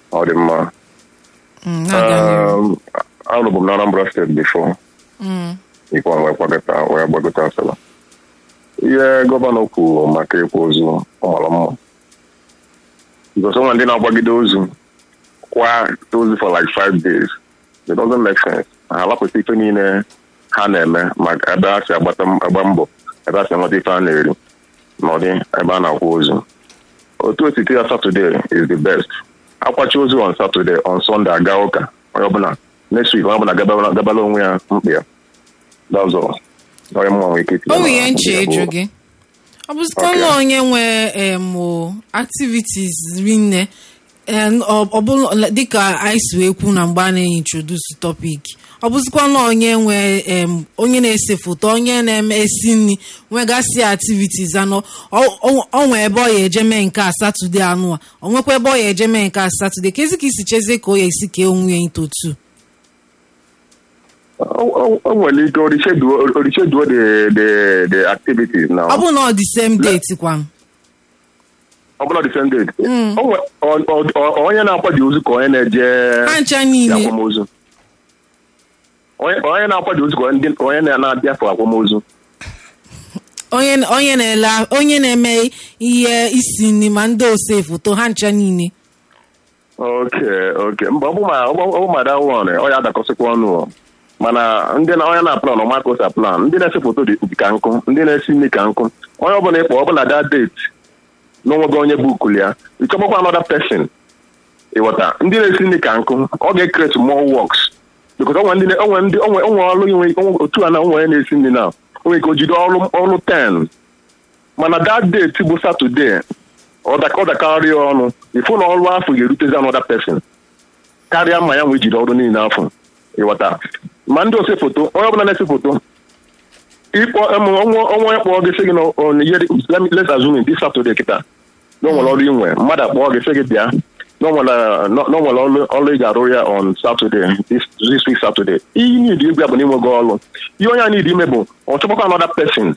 ọ dị mma Mm, na-aga n'ihu. Um, anọbụ m na Anambra steeti bifo Mm, ikwa wee kwagota wee gbagota asaba ihe gọvanọ kwuru maka ịkwa ozu ọ mara mma because onwe ndị na-agbagide ozu kwa ozu for like five days it doesn't make sense ha alapụta ife niile ha na-eme maka ebe a si agbata agba mbọ ebe a si enweta ife a na-eri na ọdị ebe a na-akwa ozu otu etiti ya Saturday is the best akwachi ozu on Saturday on Sunday aga ụka onye ọbụla next week onye ọbụla gabala gabala onwe ya mkpa ya that's all onye mma nwere ike itinye o na- nwere ihe nche ya bụ- ịjụ gị ọ bụzikwa Okay. na onye nwe em, o, activities rinne em, ọ ọ bụrụ dịka anyị si wee kwu na mgbe a na-introduce topic ọ bụzikwa na onye nwe em, onye na-ese foto onye na-eme esi nri nwegasị activities anọ ọ- ọ ọ nwee ebe ọ ya eje mee nke a satọde anụ a ọ nwekwa ebe ọ ya eje mee nke a satọde ka ezi ka isi chezie ka o ya esi kee onwe ya into two o o- o nwere ike oricheduo oricheduo the the the activities na ọ bụrụ na ọ dị same date kwan ọ bụla the same date O nwe- ọ- ọ- ọ- onye na-akwadi ozu ka onye na-eje ha ncha niile akwamozu onye onye na-akwadi ozu ka onye ndị- onye na- na-abịa for akwamozu onye onye na-ele onye na-eme ihe isi nri ma ndị ose foto ha ncha niile oke oke mba ọ bụ ma ọ bụ- ọ bụ ma that one ọ ya adakọsịkwa ọnụ o. mana ndị na onye na plan ọma ka osa plan ndị na-ese foto dị dị ka nkụ ndị na-esi nri ka nkụ onye ọbụla ịkpọ ọbụla that date n'onwego onye bụ ukuli ya ịchọgbakwa another person ịghọta ndị na-esi nri ka nkụ ọ ga-ekreti more works because onwe ndị na- onwe ndị onwe onwe ọrụ inwe onwe otu a na onwe onye na-esi nri na onwe ike o jide ọrụ ọrụ 10 mana that date bụ Saturday ọ daka- ọ dakarịa ọnụ ifu na ọrụ afọ ga-erutezi another person karịa ma ya nwee jide ọrụ niile afọ ịghọta ma ndị ose foto onye ọbụla na-ese foto ịkpọ ọnwa onye kpọọ gị sị gị na ọ na ihe dị- let me- let's assume this Saturday kịta na o nwere ọrụ inwe mmadụ akpọọ gị sị gị bịa na o nwere na o nwere ọrụ ọrụ ị ga-arụ ya on Saturday this this week Saturday ihe niile igwe bụ na inwego ọrụ ihe onye a niile ime bụ ọ chọkwa another person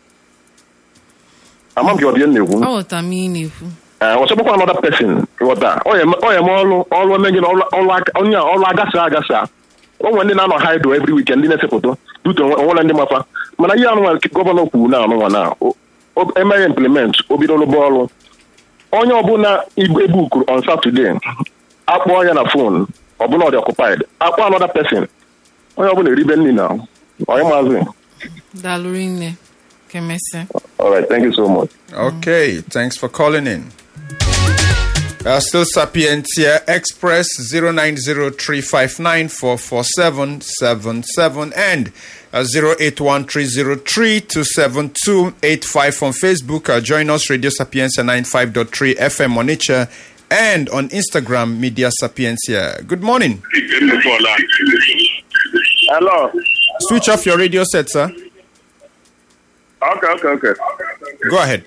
ama m gị ọbịa na-ekwu aghọta m ihe ị na-ekwu ee ọ chọbụkwa another person ghọta ọ ya eme ọ ya eme ọrụ ọrụ eme gị na ọrụ ọrụ aka- onye a ọrụ agasa agasa o nwere ndị na-anọ haido every weekend ndị na-ese foto duto onwere ndị mafa mana ihe anụnwa gọvanọ kwuru na anụnwa na o- o- emeghị implement o bido lụba ọrụ onye ọbụla igbe bukuru on Saturday akpọọ ya na fon ọbụla ọ dị occupied akpọ another person onye ọbụla eribe nri na onye maazị daalụ rinne ka emesịa all right thank you so much Okay, thanks for calling in. Uh, still Sapientia Express 0903594477 and uh, 0813032785 on Facebook. Uh, join us Radio Sapientia 95.3 FM on Nature and on Instagram Media Sapientia. Good morning. hello Switch off your radio set, sir. okay okay okay Go ahead.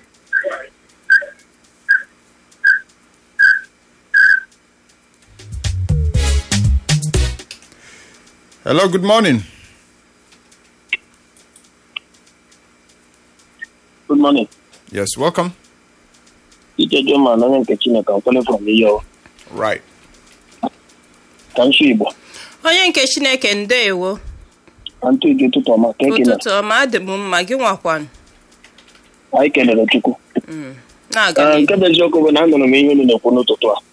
Hello, good morning. Good morning. Yes, welcome. Ike Joma na onye nke Chineke I'm calling from Iyo. Right. Ka nsu Igbo. onye nke chineke ndeewo Ka ntụ igi ụtụtụ ọma ka ekele. ụtụtụ ọma adị m mma gị nwakwanụ Anyị kelere Chukwu. na-aga Ee, n'ihu Nke bụ eziokwu bụ na anụrụ m ihe unu na-ekwu n'ụtụtụ a.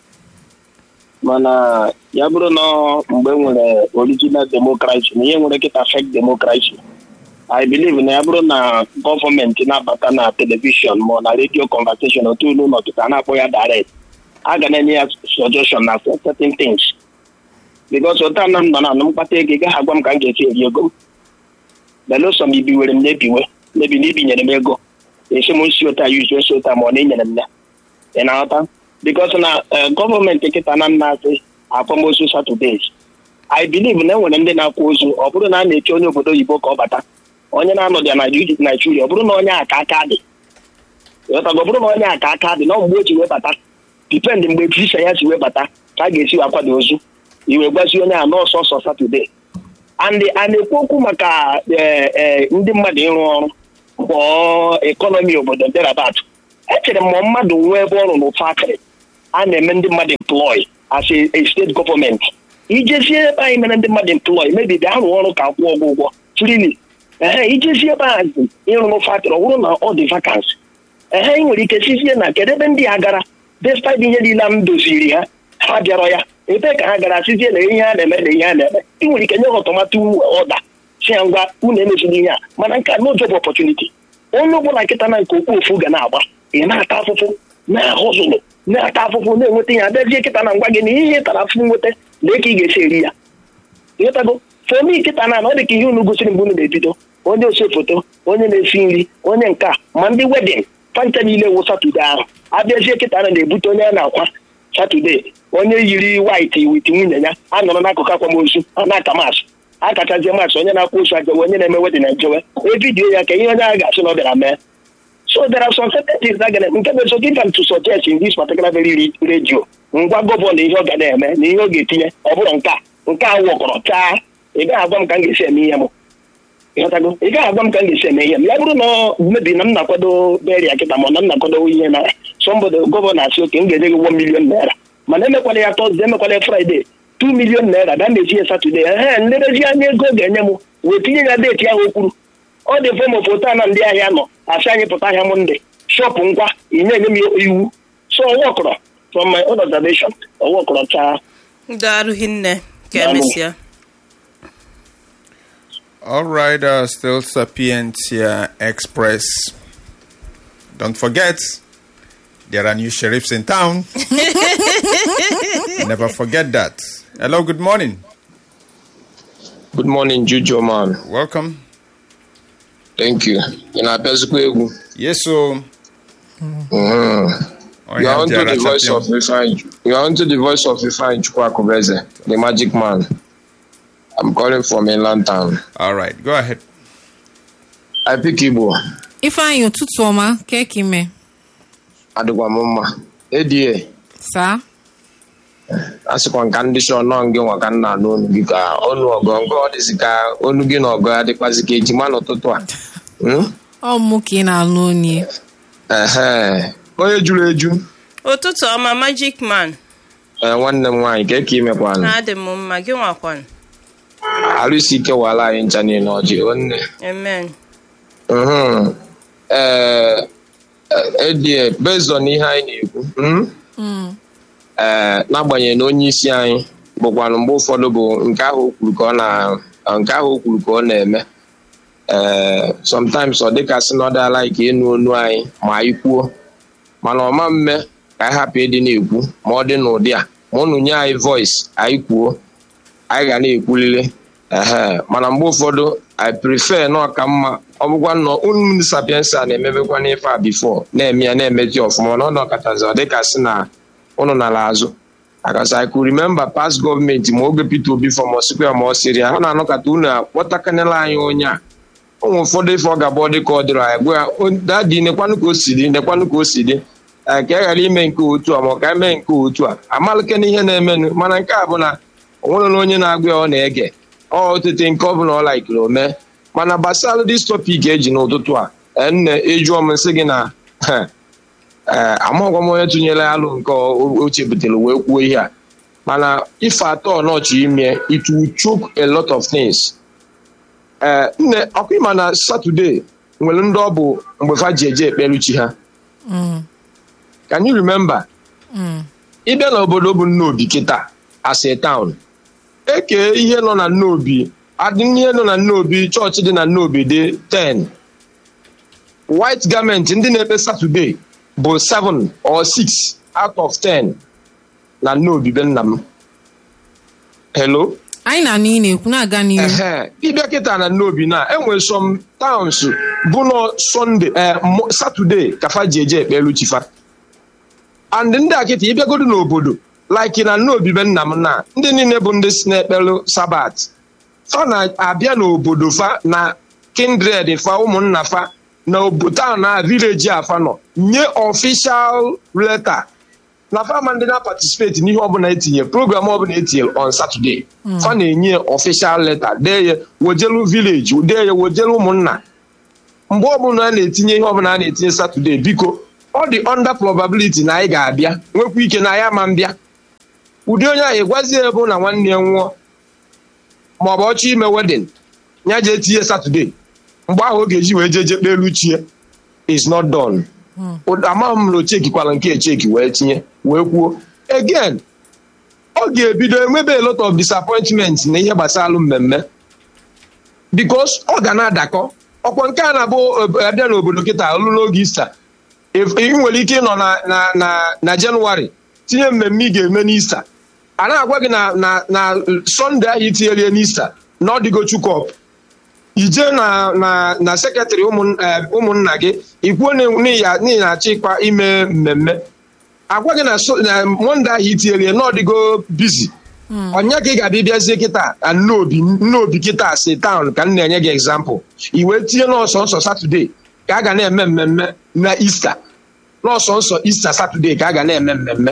Mana ya bụrụ na mgbe e nwere original democracy na ihe nwere kịta fake democracy. I believe na ya bụrụ na gọọmenti na-abata na telivishọn ma ọ na redio conversation otu unu nọkịta na-akpọ ya direct a ga na-enye ya suggestion na certain things because ụta na m nọ na anụ mkpata ego ị gaghị agwa m ka m ga-esi eri ego m belụsọ m ibiwere m n'ebiwe mebi na ibinyere m ego esi m nsi ụta yuzu esi ụta ma ọ na enyere m ya ị na-aghọta because na eh, gọọmenti nkịta na nna asị akwamozu Saturdays I believe na enwere ndị na-akwa ozu ọ bụrụ na a na-eche onye obodo oyibo ka ọ bata onye na-anọdụ ya na Naijiria ọ bụrụ na onye aka aka dị ịghọtago ọ bụrụ na onye aka aka dị na ọ mgbe o ji wee bata dipend mgbe visa ya si wee bata ka a ga-esi wee kwado ozu iwe gwazi onye a n'ọsọ ọsọ Saturday and a na-ekwu okwu maka eh, eh, ndị mmadụ ịrụ ọrụ kpọọ ekọnọmi obodo derabat echere m ma mmadụ nwee ebe ọrụ n'ụfakịrị a na-eme ndị mmadụ employ as a, a state gọọmenti ijezie ebe anyị mere ndị mmadụ employ mebi bịa rụọ ọrụ ka kwụọ ụgwọ ụgwọ frili ehe ijezie ebe a ịrụrụ factory ọ bụrụ na ọ dị vakansi ehe ị nwere ike sizie na kedu ebe ndị a gara despite ihe niile m doziri ha ha bịarọ ya ebe ka ha gara sizie na ihe a na-eme na ihe a na-eme ị nwere ike nye ha ọtọmatụ ọda si ya ngwa unu emezila ihe a mana nke a no job opportunity onye ọbụla nkịta na nke okwu ofu ga na-agba ị na-ata afụfụ na-ahụzụlụ na-ata afụfụ na-enweta ihe abịazie kịta na ngwa gị na ihe ị tara afụfụ nweta lee ka ị ga-esi eri ya ịghọtago fomi nkịta na ọ dị ka ihe unu gosiri mgbe unu na-ebido onye ose foto onye na-esi nri onye nka ma ndị wedin fanta niile wụ satọde ahụ abịazie kịta na na-ebute onye a na-akwa satọde onye yiri waiti wit nwunye ya a nọrọ n'akụkụ akwamozu a na-aka masị akachazie masị onye na-akwa ozu ajewe onye na-eme wedin ejewe evidiyo ya ka ihe onye ahụ ga-asị na ọ bịara mee So there are some certain things that gonna nke bụ so give them to suggest in this particular very re- radio ngwa gọvanọ ihe ọ ga na-eme na ihe ọ ga-etinye ọ bụrụ nke a nke a wụkọrọ chaa ị gaghị agwa m ka m ga-esi eme ihe m ịghọtago ị gaghị agwa m ka m ga-esi eme ihe m ya bụrụ na ọ mebi na m na-akwado beria kịta ma na m na-akwado ihe na sọmbodo gọvanọ asị oke m ga-enye gị 1 million naira mana emekwala ya tọzde emekwala ya fraịde 2 million naira bịa na-eji ya satọde ehe nlerezi anya ego ọ ga-enye m wee tinye ya deeti ahụ o kwuru ọ dị mfe ma foto a na ndị ahịa nọ asị anyị pụta ahịa mọnde shọpụ ngwa inye enye m iwu so ọwọkọrọ from my own observation ọwọkọrọ chaa daalụ hinne ka emesịa All right, uh, still Sapientia Express. Don't forget, there are new sheriffs in town. Never forget that. Hello, good morning. Good morning, Juju man. Welcome. Thank you. Ị na-apịazikwa egwu? Yes, so. Mhm. I You are have onto Jara the voice Champion. of Ifeanyi. You are onto the voice of Ifeanyi Chukwakubeze, the magic man. I'm calling from inland town. All right, go ahead. I pick Igbo. ifeanyị ụtụtụ ọma keki ime Adịkwa m mma. ADA. saa asịkwa nka ndị shọ nọ gị nwa ka nna anụ onu gị ka onu ọgọ nke ọ dịzị ka onu gị na ọgọ ya dịkwazị ka ejima n'ụtụtụ a Hmm? ọ mụ ka ị na-alụ onye Ehe. onye juru eju ụtụtụ ọma magic man ee nwanne m nwaanyị ka eke imekwanụ na-adị m mma gị nwakwanụ arụ isi ike wala anyị ncha niile ọjị onne amen Mhm. ee edie based on ihe anyị na-ekwu hmm? ee n'agbanyeghị na onye isi anyị bụkwanụ mgbe ụfọdụ bụ nke ahụ o kwuru ka ọ na nke ahụ o kwuru ka ọ na-eme ee sometimes ọ dịka sị na ọ dịala ka ịnụ onu anyị ma anyị kwuo mana ọma mme ka anyị hapụ ịdị na-ekwu ma ọ dị n'ụdị a ma ụnụ nye anyị voice anyị kwuo anyị ga na-ekwulile ehe mana mgbe ụfọdụ i prefer na ọka mma ọ bụkwa nnọọ unu ndị sapiensa na-emebekwa n'ife a bifo na-eme ya na-emezi ọfụma na ọ nọkọtazi ọ dịka sị na unu nara azụ akasa i could remember past gọọmenti ma oge Peter Obi fọm ọsikwa ma ọ sịrị ya ha na-anọkọta unu akpọtakanela anyị onye a ụmụ ụfọdụ ife ọ ga-abụ ọ dị ka ọ dịrị anyị gwa ya "O, dadi nekwanụ ka o si dị nekwanụ ka o si dị ee ka e ghara ime nke otu a ma ọ ka emee nke otu a amalike na ihe na-emenụ mana nke a bụ na o nwere na onye na-agwa ya ọ na-ege ọ otete nke ọ bụla ọ laikiri o mee mana gbasara dis topik eji n'ụtụtụ a ee, nne ejụọ m nsị gị na ee amaghịkwa m onye tụnyere alụ nke o o chebutere wee kwuo ihe a mana ife atọ nọchi ime it will choke a lot of things ee nne ọkwa ịma na satọde nwere ndị ọ bụ mgbe fa ji eje ekpere chi ha can you remember ịbịa n'obodo bụ nnobi kịta as a town eke ihe nọ na nnobi adị ihe nọ na nnobi chọọchị dị na nnobi dị 10 white garment ndị na-ekpe satọde bụ 7 or 6 out of 10 na nnobi be nna m hello anyị na ị na-ekwu na-aga n'ihu ehe ịbịa kịta na nnobi na enwere some towns bụ nọ sọnde satọde kafa ji eje ekpelu chifa and ndị a kịta ịbịagodo n'obodo like na nnobi be nna m na ndị niile bụ ndị si na-ekpelu sabat fa na-abịa n'obodo fa na kindred fa ụmụnna fa na obodo na vileji afa nọ nye official letter na fama ndị na-participate n'ihe ọbụla etinye program ọbụla etinye on Saturday fa na-enye official letter dee ya wojelu village dee ya wojelu ụmụnna mgbe ọbụla a na-etinye ihe ọbụla a na-etinye Saturday biko ọ dị under probability na anyị ga-abịa nwekwa ike na anyị ama mbịa ụdị onye ahụ ịgwazie ebe na nwanne ya nwụọ ma ọ bụ ọchọ ime wedin ya jee tinye satọde mgbe ahụ ọ ga-eji wee jee jekpe elu chie is not done amaghị m na o chekikwala nke echeki wee tinye wee kwuo again ọ ga-ebido enwebe a lot of disappointment na ihe gbasara mmemme because ọ ga na-adakọ ọkwa nke a na-abụ abịa n'obodo kịta olu n'oge ista ị nwere ike ịnọ na na na na jenụwarị tinye mmemme ị ga-eme n'ista a na-agwa gị na na na sọnde ahụ itinyelie n'ista na ọ dịgo chukọp ije na na na sekretrị ụmụnna gị ikwuo n'ihi na-achọ ịkpa ime mmemme agwa gị na monde ahụ itinyelie na ọ dịgo bizi ọnya ka ị ga-abịa bịazie kịta nnobi nnobi kịta si taụn ka m na-enye gị egzampụl i wee tinye n'ọsọ nsọ satọde ka a ga na-eme mmemme na ista n'ọsọ nsọ ista satọde ka a ga na-eme mmemme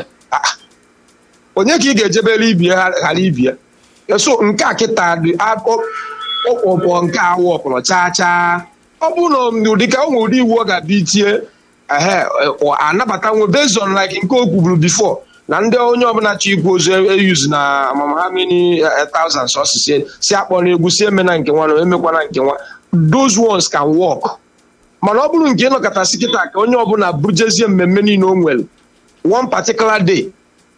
onye ka ị ga-ejebere ibie ghara ibie so nke a kịta dị ọkpọkpọ nke awụ ọkpọrọ chaa chaa ọ bụrụ na ụdịka ụmụ ụdị iwu ọ ga-abịa itinye ehe anabata nwe based on like nke o kwuburu before na ndị onye ọbụla chọ ikwu ozu eyuz na amamhamini thousands ọsịsị si akpọ na egwu si eme na nke nwa na emekwana nke nwa those ones can work mana ọ bụrụ nke ịnọkọtasị kịta ka onye ọbụla bujezie mmemme niile o nwere one particular day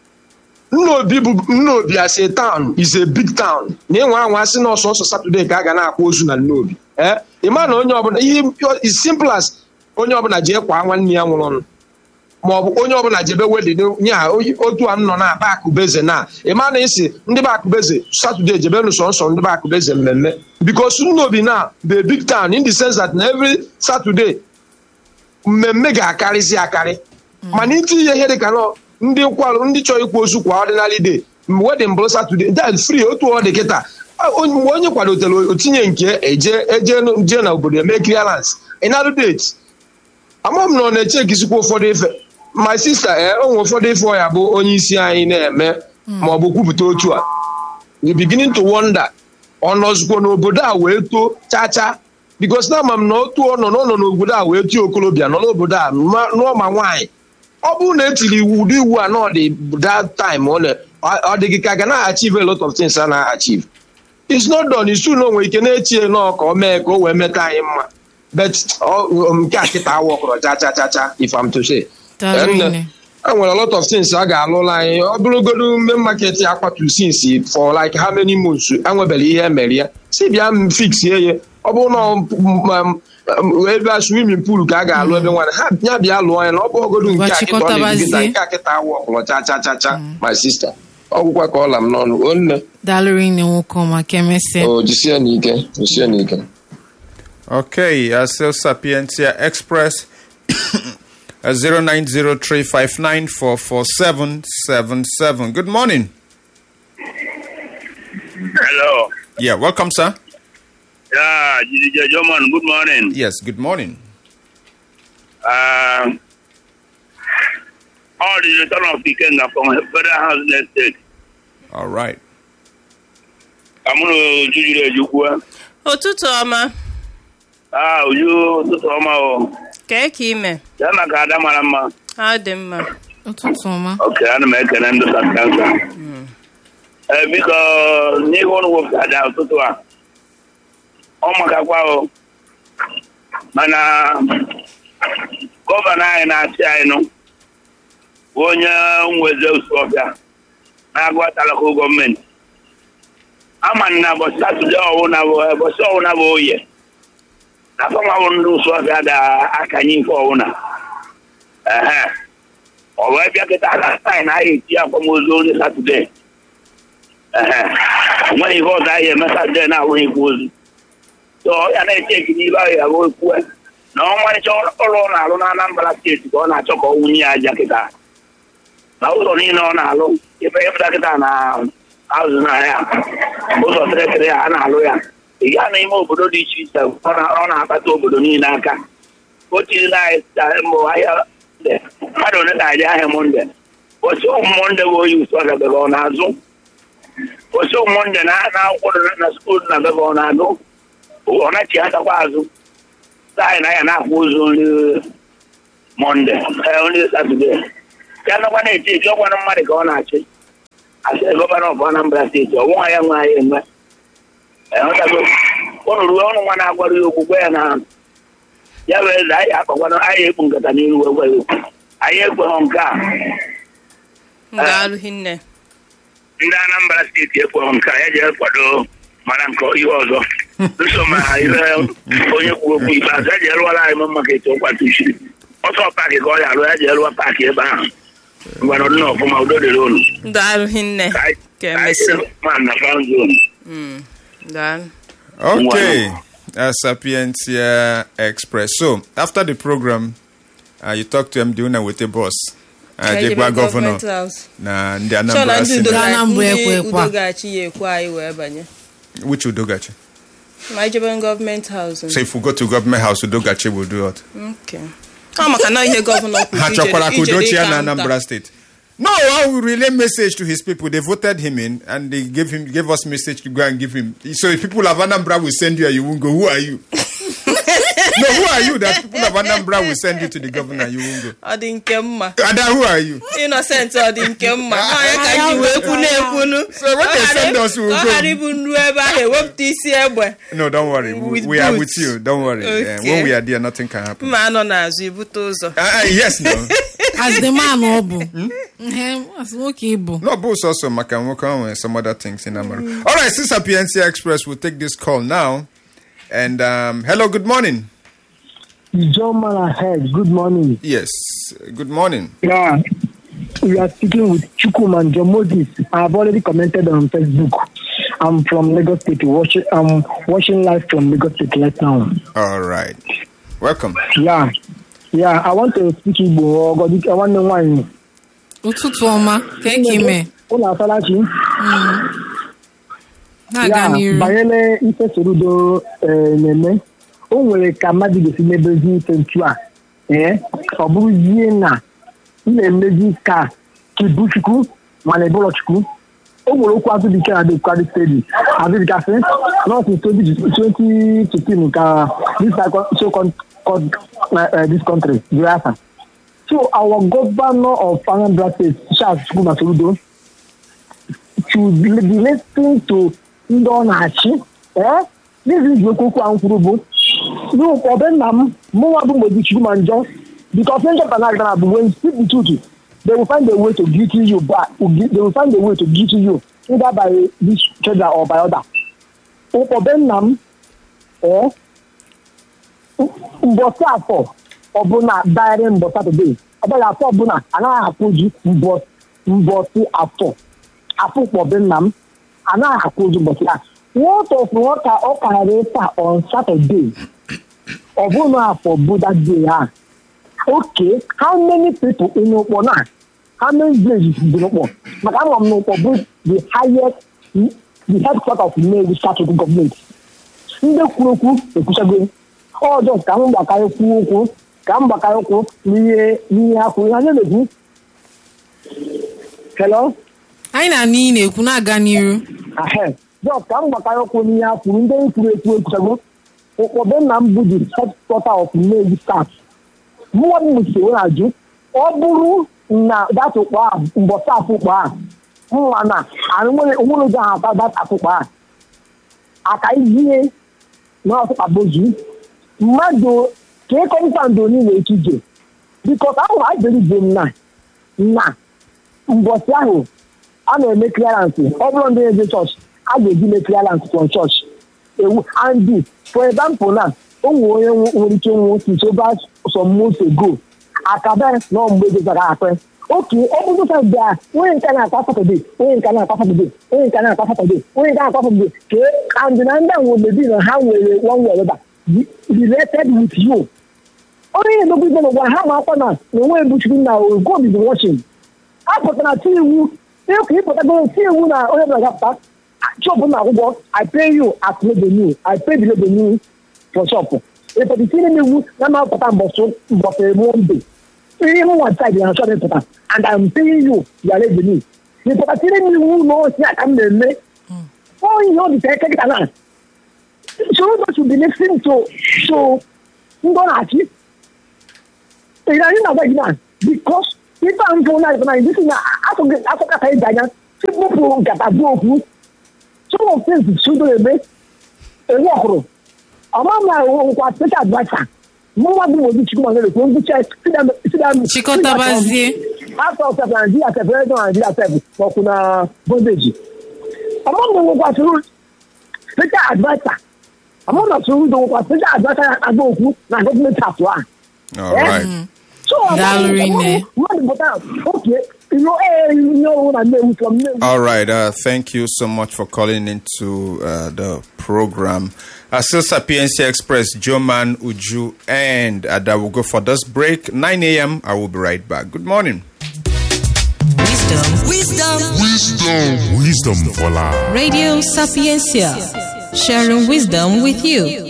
nnobi bụ nnobi as a town is a big town na ịnwe anwa sị na ọsọsọ satọde ka a ga na-akwa ozu na nnobi ee ịma na onye ọbụla ihe is simple as onye ọbụla jee kwa nwanne ya nwụrụ ọnụ ma ọ bụ onye ọbụla jebe wedin nye ha otu a nọ na aba akụbeze na ịma na isi ndị be akụbeze satọde jebe nụsọ nsọ ndị be akụbeze mmemme bikos nnobi na the big town in the sense that na every saturday mmemme ga-akarịzi akarị mana itinye ihe dịka nọ ndị nkwarụ ndị chọrọ ikwu ozu kwa ọdịnali day wedin bụrụ satọde that free otu ọ dị kịta mgbe onye kwadotere otinye nke eje eje jee na obodo eme clearance ịnarụ date ama m na ọ na-eche ekizikwa ụfọdụ ife my sister ee onwe ụfọdụ ife ọya bụ onye isi anyị na-eme ma ọ bụ kwupụta otu a you beginning to wonder ọ nọzikwa n'obodo a wee too chacha because na ama m na otu ọ nọ n'ọnọ n'obodo a wee too okolobịa nọ n'obodo a nụọ ma nwaanyị ọ bụrụ na etiri ụdị iwu a na ọ dị that time ọ dị gị ka ga na-achieve a lot of things a na-achieve it's not done isu na onwe ike na-echie nọọ ka o mee ka o wee meta anyị mma but nke a kịta awa ọkọrọ cha cha cha cha if I'm to say e nwere a lot of things a ga-alụla anyị ọ bụrụgodu mme market akwaturu sinsi for like how many months enwebere ihe emere ya si bịa m fixie ya ọ bụrụ na ebe swimming pool ka a ga-alụ ebe nwanne ha ya bịa lụọ ya na ọ bụ ogodu nke akịta ọ na-ebugịta nke akịta awụ ọkụlọ cha cha cha cha my sister ọgwụkwa ka ọla m n'ọnụ onne dalụrụ nne nwoke maka emesịa o jisie n'ike jisie n'ike Okay, uh, still Sapientia Express uh, 0903594477. Good morning. Hello. Yeah, welcome, sir. Yeah, Jidija Joman, good morning. Yes, good morning. Uh, all the return of Ikenga from Federal House Estate. All right. I'm going to Jujire Ejukwu. ụtụtụ ọma Ah, Uju, ụtụtụ ọma o. kee ka ime Ya na ka ada mara mma. ha dị mma ụtụtụ ọma Ok, ana m ekele ndị satansa. Ee, biko, n'ihe ụlọ wepụtara ụtụtụ a, ọ makakwa o. Mana gọvanọ anyị na-achị anyị nụ bụ onye nweze usuọbịa na-agwatalakụ gọọmenti. Ama na ụbọchị Satọde ọwụna bụ ụbọchị ọwụna bụ oye. Na fọnwa bụ ndị usuọbịa da-akanye ife ọwụna. Ehe. ọ wee bịa kịta na taị na ahịa eti akwamozu onye satọde ehe nweghị ihe ọzọ ahịa eme satọde na-awụghị ikwu ozu so ya na-eche eki n'ibe ahụ ya bụ ekwue na ọmarịcha ọrụ ọ na-alụ na Anambra steeti ka ọ na-achọ ka ọ wunye ya aja kịta na ụzọ niile ọ na-alụ ebe ịpụta kịta na azụ na ya ụzọ tịrịtịrị ya a na-alụ ya ị gaa n'ime obodo dị iche iche ọ na-akpata obodo niile aka o tiri na mbụ ahịa mmadụ ole na-aja ahịa monde osi monde bụ oyi ụsọ gabebe ọ na-azụ osi monde na akwụkwọ na skuul na bebe ọ na-agụ ọ nachi atakwa azụ anyị na ya na-akwụ ụzọ nri monde nri satọde ya nakwa na-eche eji ọgwanụ mmadụ ka ọ na-achị asị gọvanọ of anambra steeti ọnwụnwa ya nwe anyị enwe ịghọtago ụnụ ruo ọnụ nwa na-agwara ya okwu gwa ya na ya bụ eze anyị akpakwana anyị ekpu nkata n'iru wee gwa ya okwu anyị ekweghọ nke a daalụ hinne ndị anambra steeti ekweghọ nke a ya jee kwado mana nke ihe ọzọ nso ma ihe onye kwuru okwu ikpeazụ ya jee rụọla anyị maka etu ọkwa tuchiri ọsọ paakị ka ọ ya arụ ya jee rụọ paakị ebe ahụ ngwana ọdị na ọfụma udo dịrị unu daalụ hinne ka anyị ka ka anyị emesị jee man na fan zone Mm, daalụ Okay, uh, Sapientia Express. So, after the program, uh, you talk to MD Una with the boss. Uh, Ka anyị Jegwa jebe governor. gọọmenti haus. Na ndị Chọ na Anambra ndị udo Senate. Ga- ga- Anambra ndị ekwekwa. udo ga-achị ya ekwe anyị wee banye Which Udogachi? ma anyị jebe gọọmenti haus So, if we go to government house, Udogachi will do what? Okay. ọ maka na ihe gọvanọ kwuru Ha ijere- chọkwara ka ijere Udochi ya ịka na nta. Anambra State. No, I will relay message to his people. They voted him in and they gave him gave us message to go and give him. So if people of Anambra will send you and you won't go, who are you? no, who are you that people of Anambra will send you to the governor and you won't go? ọ dị nke mma Ada, who are you? innocent ọ dị nke mma Ọ ya ka anyị wee kwu na-ekwunu So when they send us, we will ọ go. ghara ịbụ nru ebe ahụ ewepụta isi egbe No, don't worry. We, With we are boots. with you. Don't worry. Uh, Okay. when we are there, nothing can happen. mma anọ n'azụ ibute ụzọ Uh, uh, yes, no. as the man ọ bụ Ehe, as nwoke ịbụ No, boss also Makamoko and some other things in Amaru. All right, since PNC Express will take this call now. And um, hello, good morning. John ahead. Good morning. Yes, good morning. Yeah, we are speaking with Chukwuman John Moses. I have already commented on Facebook. I'm from Lagos State. Watching, I'm watching live from Lagos State right now. All right. Welcome. Yeah, yeah. I want to speak Igbo. Ogodi- I want to know why. ụtụtụ ọma ka eke ime Ụlọ asalachi. na-aga Ya, n'iru banyere ife sorudo eh, na-eme o nwere ka mmadụ ga-esi mebezi ife ntu a ee ọ bụrụzie na ị na-emezi ka kibuchukwu mana ịbụrọ chukwu o nwere okwu azụbike na dekwari stedi azụbikasị nọọsụ 2015 ka this so called uh, this country Biafra. so our governor of Anambra State Charles Chukwuma Soludo should be listening to ndị ọ na-achị ee n'ihi iji okwu ahụ kwuru bụ n'ụfọdụ nna m mụnwa bụ mgbe chukwu ma njọ because ndị nchọpụta na agara bụ when you speak the truth they will find a way to guilt you back they will find a way to guilt you either by this treasure or by other ụfọdụ nna m ee mbọsị afọ ọbụla dịrị mbọ satọde ọbụla afọ ọbụla anaghị akwụju mbọsị afọ afọ ụkpọbe nna m anaghị akwụju mbọsị a what of nwata ọ karịrị ịta on saturday ọ bụrụ afọ bụ that day ha okay how many people in ụkpọ na how many villages dị n'ụkpọ maka ama m n'ụkpọ bụ the highest the headquarter of Nnewi Statutory Government ndị kwuru okwu ekwuchago ọjọọ ka m gbakarị kwuo okwu ka m gbakarị okwu n'ihe n'ihe ha kwuru ha na-ekwu hello anyị na n'ihi na-ekwu na-aga n'iru ahe jọs ka m gbakarị okwu n'ihe ha kwuru ndị kwuru ekwu ekwuchago ụkpọbe nna m bụ the headquarter of Nnewi staff mụwa m so na-ajụ ọ bụrụ na data ụkpọ a mbọsa afọ ụkpọ a mma na onwere ụzọ ha ata data ụkpọ a aka izie na ọtụkpabozu mmadụ ka ịkọpụta ndo niile etu ije bikọs ahụ ajeribo m na na mbọsị ahụ a na-eme kliarans ọ bụrụ ndị na-eje chọọchị a ga-eji mee kliarans from chọọchị ewu and for example na o nwere onye nwere ike nwụ since over some months ago akabe na mgbe gozara akpe oke ọ bụrụ sa bịa onye nke na-akwa satọde onye nke na-akwa satọde onye nke na-akwa satọde onye nke na-akwa satọde ka and na ndị ahụ mebi na ha nwere one way ọbụla related with you onye na-emegbu ibe n'ụwa ha ma akwa na na onwe ebuchukwu na God is watching a pụtara ti iwu ịkụ ịpụtago ti iwu na onye ọbụla gapụta chọpụ na akwụkwọ I pay you as revenue I pay the revenue for shop ịpụta itinye m iwu na ma apụta mbọsị monde ihe m nwa side na shop ịpụta and I'm paying you your revenue ịpụta tinye m iwu na osi aka m na-eme ọ ihe ọ dị ka eke kịta na so those should be listening to to ndị ọ na-achị ị na anyị na-agwa gị na because ife a mfụ na ịpụta isi na asụkata ịja anya ịkpụpụ nkata bụ okwu some of things sudo eme ewu ọhụrụ ọma ma nkwa special adviser mụnwa bụ mozi chukwu ma ekwu ngwụcha Chịkọtabazie. afọ sef na naijiria sef na naijiria sef maọkwụ na bondeji ọma ma nwekwa soro special adviser ọma ma soro ndo nwekwa special adviser agba okwu na gọọmenti atụ a All right. so Daalụ rinne. mmadụ pụta oke ino ee ihe ọhụrụ na nnewu from nnewu All right. Uh, thank you so much for calling into uh, the program. Uh, still Sapiensia Express, Joman, Uju, and Ada will go for this break. 9 a.m. I will be right back. Good morning. Wisdom. Wisdom. Wisdom for life. Radio Sapiencia. Sharing wisdom with you.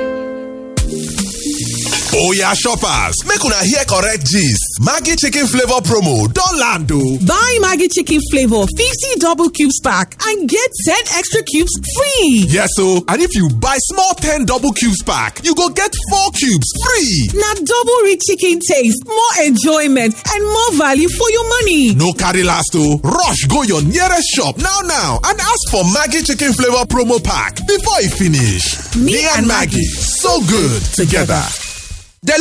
Oya shoppers, make una hear correct gist. Maggie chicken flavor promo don land o. Buy Maggie Chicken Flavor 50 double cubes pack and get 10 extra cubes free. Yes o, and if you buy small 10 double cubes pack, you go get 4 cubes free. Now double rich chicken taste, more enjoyment, and more value for your money. No carry last o, rush go your nearest shop now now and ask for Maggie chicken flavor promo pack before e finish. Me and Maggie, so good together.